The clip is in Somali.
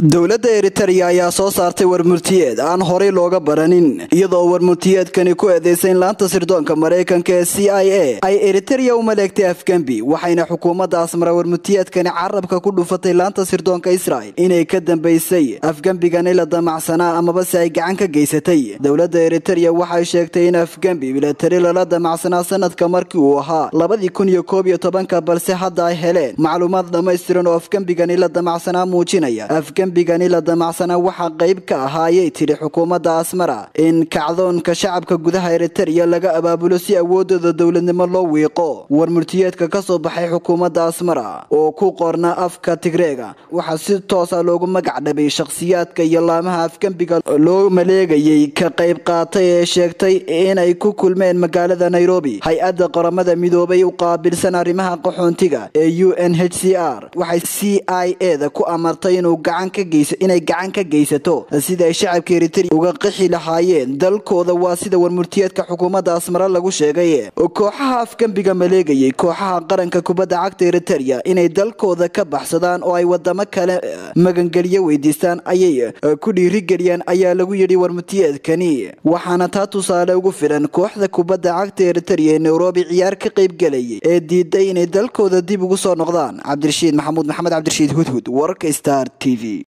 dowladda eritereya ayaa soo saartay warmurtiyeed aan horay looga baranin iyadoo warmurtiyeedkani ku eedeysayn laanta sirdoonka maraykanka ee c i a ay eritereya u maleegtay afgembi waxayna xukuumadda asmara warmurtiyeedkani carabka ku dhufatay laanta sirdoonka israel inay ka dambaysay afgembigani la damacsanaa amaba si ay gacan ka geysatay dowladda eritereya waxay sheegtay in afgembi milatari lala damacsanaa sanadka markii uu ahaa labadii kun iyo koob iyo tobanka balse hadda ay heleen macluumaad dhammaystiran oo afgembigani la damacsanaa muujinaya afgembigani la damacsanaa waxaa qayb ka ahaa ayay tidhi xukuumadda asmara in kacdoonka shacabka gudaha eritereya laga abaabulo si awoodooda dowladnimo loo wiiqo warmurtiyeedka ka soo baxay xukuumadda asmara oo ku qorna afka tigreega waxaa si toosa loogu magac dhabay shakhsiyaadka iyo laamaha afgembiga loo maleegayay ka qayb qaatay ee sheegtay inay ku kulmeen magaalada nairobi hay-adda qoramada midoobay u qaabilsan arrimaha qaxoontiga ee u n h c r waxay c i a da ku amartay inuu inay gacan ka geysato sida ay shacabka eritereya uga qixi lahaayeen dalkooda waa sida warmurtiyeedka xukuumadda asmara lagu sheegay kooxaha afgembiga maleegayay kooxaha qaranka kubadda cagta eritereya inay dalkooda ka baxsadaan oo ay wadamo kale magangelyo weydiistaan ayay ku dhiirigeliyaan ayaa lagu yidhi warmurtiyeedkani waxaana taa tusaale ugu filan kooxda kubadda cagta eritereya ee nairobi ciyaar ka qaybgelayay ee diiday inay dalkooda dib ugu soo noqdaan cabdirashiid maxamuud maxamed cabdirashiid hudhud wararka star t v